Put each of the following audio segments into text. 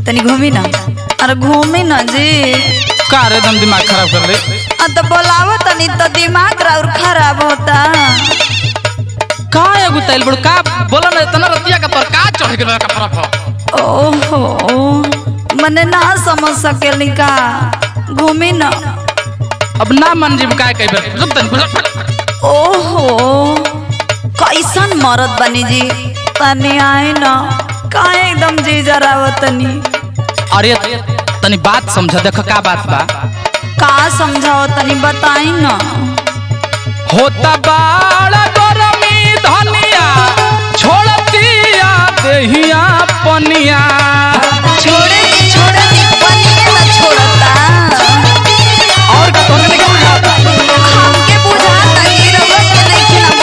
तनी घूमी ना अरे घूमी ना जी का रे एकदम दिमाग खराब कर ले आ तो बोलावो तनी तो दिमाग और खराब होता का एगो तैल बड़ का बोला ना इतना रतिया का तोर का चढ़ गेल का फरक हो ओहो मने ना समझ सकेली का घूमी ना अब ना मन जीव का कई बेर रुक तनी रुक। ओहो कैसन मरद बनी जी तनी आए ना का एकदम जी जरावत तनी अरे तनी बात समझ देख का बात बा का समझाओ तनी बताई ना होता बाड़ा गरमी धनिया छोड़तिया देहिया पनिया छोड़े दी छोड़े दी बनिए ना छोड़ता और का तोहके नहीं बुझाता हमके बुझाता कि रउआ के नहीं ना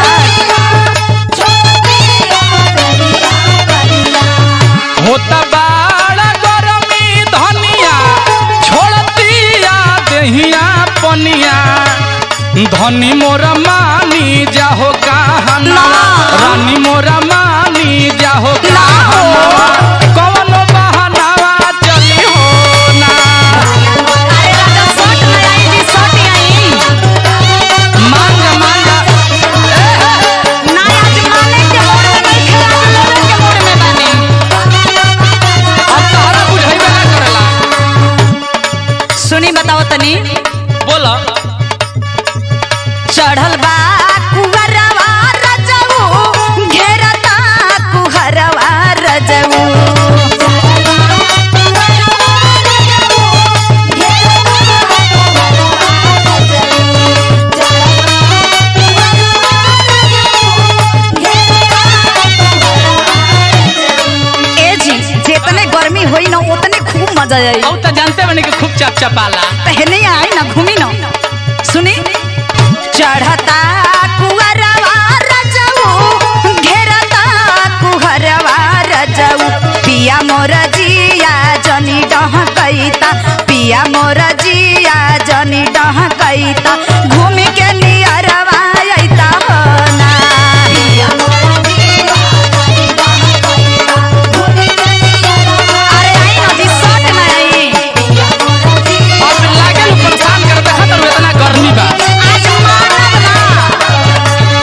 होता बाड़ा गरमी धनिया छोड़तिया देहिया पनिया धनी मोरा मानी जाहो कहना ना। रानी मोरा मानी जाहो ना हो। कहना कौनो बहानावा चली हो ना अरे राजा शर्ट में आई जी शर्ट आई मांगा मांगा ना आज माने के मोड़ में नहीं खेला लोगन के मोड़ में बने अब तोहरा बुझाइबे ना करेला सुनी बताओ तनी बोला चढ़ल बा कुहरवा रजऊ घेरता कुहरवा रजऊ ए जी जितने गर्मी होई ना उतने खूब मजा आई औ त जानते बने कि खूब चप चपाला पहले आई ना घूमी ना सुनी चढ़ता कुहरवा रजऊ घेरता कुहरवा रजऊ पिया मोर जिया जनी डह कैता पिया मोर जिया जनी डह कैता घूम के नियरवा अइता हो ना अरे आई ना जी शर्ट में आई अब लागे नु परेशान कर दे हत इतना गर्मी बा आज मानब ना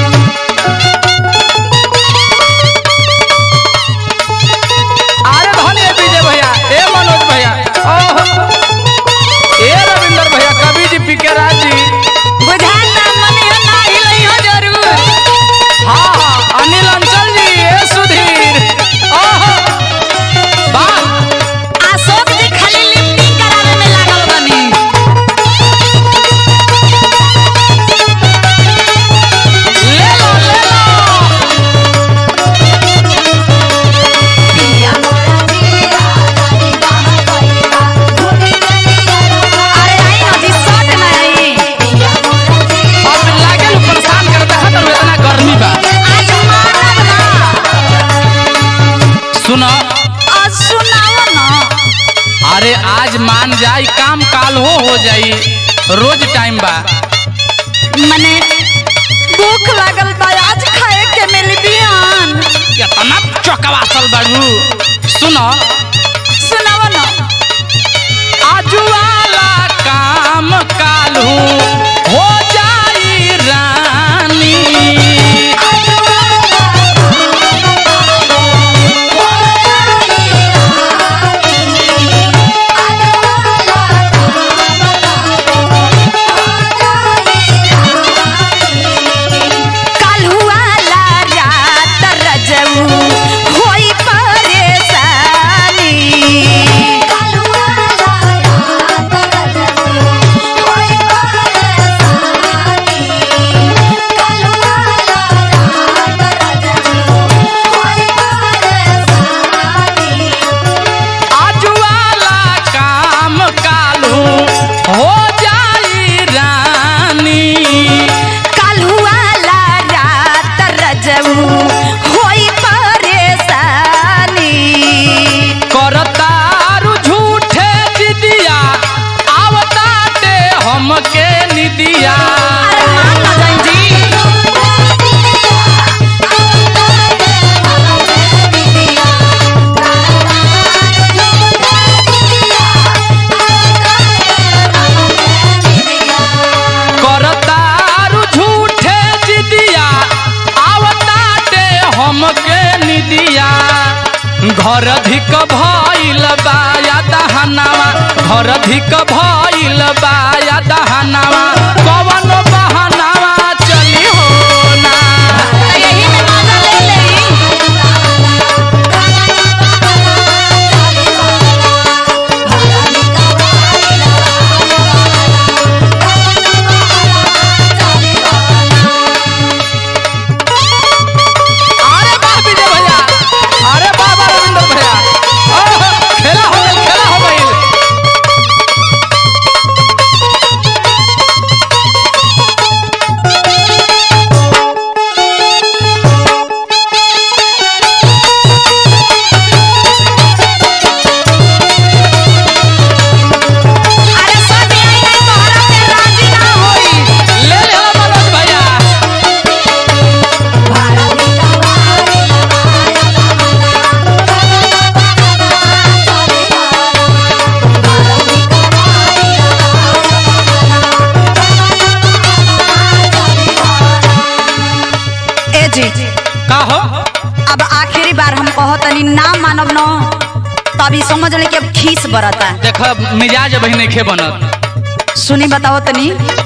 अरे धन्य विजय भैया ए मनोज भैया ओहो ए रविंदर भैया कवि जी पी के राज जी बुझाता मनिया ना हिलइहो जरूर हाँ हाँ अनिल अंचल जी ए सुधीर ओहो वाह अशोक जी खाली लिफ्टिंग करावे में लागल बनी ले लो ले लो अरे आई ना जी शर्ट में आई अब लागे नु परेशान कर दे हत इतना गर्मी बा आज मानब ना सुनो आज सुनाओ ना अरे आज मान जाई काम काल हो हो जाई रोज टाइम बा मने भूख लागल बा आज खाए के मिली बिहान कितना चौकवासल बाबू सुनो सुनाओ ना आजू वाला काम कालू हो जाई रानी काल्हुआला रात रजऊ होई परेशानी काल्हुआला रात रजऊ होई घर धिक भइल बा या दहनावा घर धिक भइल बा या दहनावा कवन बहनावा चली हो ना तो यही में मजा ले लेई अरे वाह विजय भैया अरे वाह वाह रविंदर भैया ओह, खेला हो गइल खेला हो गइल अरे सब यही है तोहरा पे राजी ना होई ले ले हो मनोज भैया ए जी का हो अब आखिरी बार हम कहो तनी ना मानब न तभी समझ ले कि अब खीस बरता देख मिजाज बही नहीं खे बनत सुनी बताओ तनी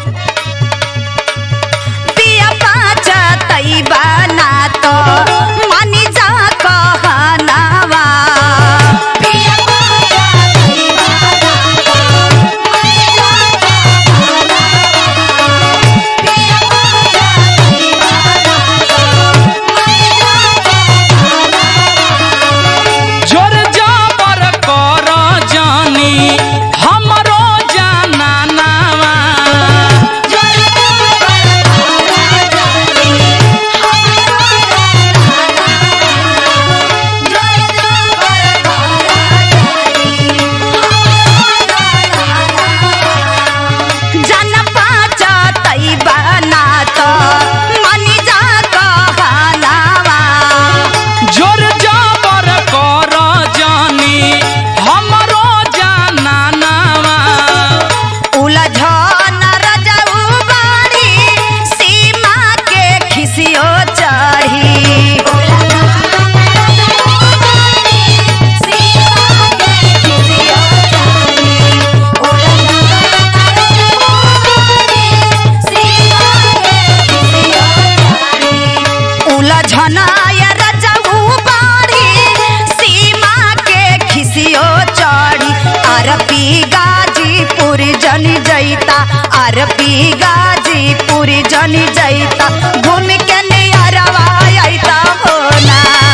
पिया पाचा तैबा ना तो मानी जा कहनावा पिया पाचा तैबा ना तो मानी जा कहनावा पिया पाचा तैबा ना तो मानी जा जोर जाबर कर जानी हमरो जाना नावा जोर जाबर कर जानी हमरो जाना नावा उलझन रजऊ बाड़ी सीमा के खिसियो चढ़ी उलझनाय रजऊ बाड़ी सीमा के खिसियो चढ़ी अरबी गाजीपुर जनी जैता अरबी गाजीपुर जनी जैता घूम के नियरवा अइता हो ना